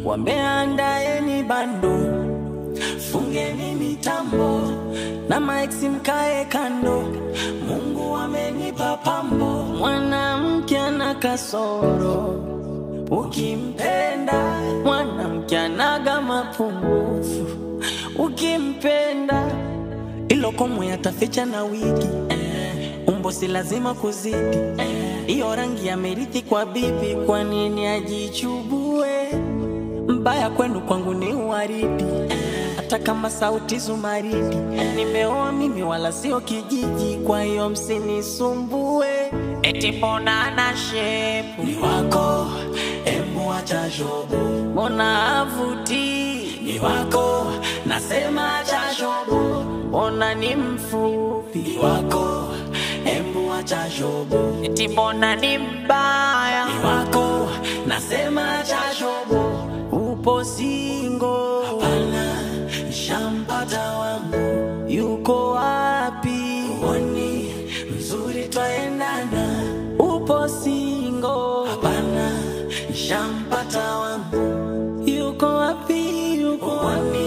wameandaeni bando, fungeni mitambo na maeksi mkae kando. Mungu amenipa pambo, mwanamke ana kasoro, ukimpenda mwanamke anaga mapungufu, ukimpenda ilo komwe ataficha na wigi eh, umbo si lazima kuzidi hiyo eh, rangi amerithi kwa bibi, kwa nini ajichubue? Mbaya kwenu kwangu ni uwaridi eh, hata kama sauti zumaridi eh, nimeoa mimi wala sio kijiji, kwa hiyo msinisumbue eti mbona ana shepu ni wako, embu acha shobo, mbona avuti ni wako, nasema acha shobo, mbona ni mfupi ni wako, embu acha shobo, eti mbona ni mbaya ni wako, nasema acha shobo, upo singo, hapana, shampata wangu, yuko wapi? Uoni mzuri twaendana, upo singo, hapana, shampata wangu, yuko wapi? Yuko wapi?